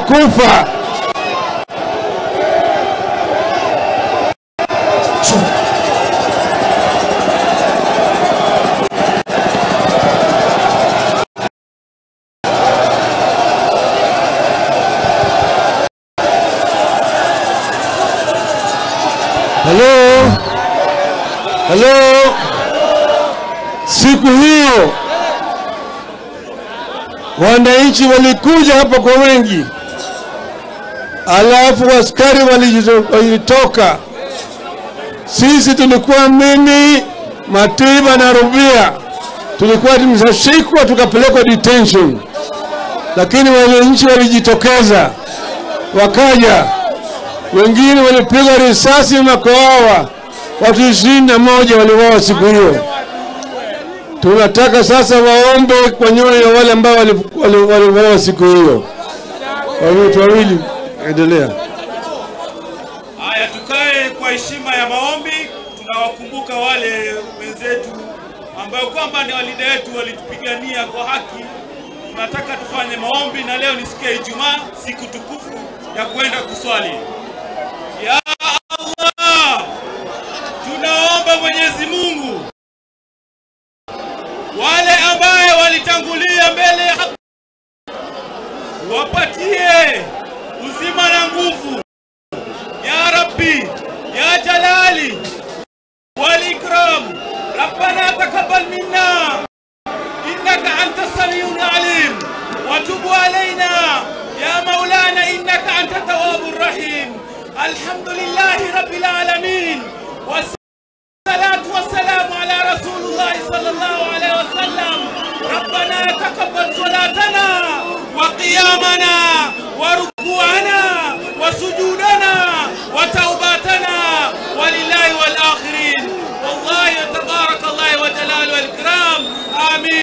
wamekufa. Halo, halo, siku hiyo wananchi walikuja hapa kwa wengi, alafu askari walijito- walitoka. Sisi tulikuwa mimi, Matiba na Rubia, tulikuwa tumeshashikwa tukapelekwa detention, lakini wananchi walijitokeza wakaja wengine walipigwa risasi na kuuawa. Watu ishirini na moja waliuawa siku hiyo. Tunataka sasa waombe kwa nyoyo ya wale ambao wali- wali- waliuawa siku hiyo. Wawili wawili, endelea. Haya, tukae kwa heshima ya maombi. Tunawakumbuka wale wenzetu ambao kwamba ni walida wetu walitupigania kwa haki. Tunataka tufanye maombi, na leo ni siku ya Ijumaa, siku tukufu ya kwenda kuswali. Ya Allah, tunaomba Mwenyezi Mungu wale ambaye walitangulia mbele ya haki wapatie uzima na nguvu يا ربي يا جلالي والإكرام ربنا تقبل منا إنك أنت السميع العليم وتب علينا يا مولانا إنك أنت التواب الرحيم الحمد لله رب العالمين والصلاة والسلام على رسول الله صلى الله عليه وسلم ربنا تقبل صلاتنا وقيامنا وركوعنا وسجودنا وتوباتنا ولله والآخرين والله تبارك الله وجلاله والإكرام آمين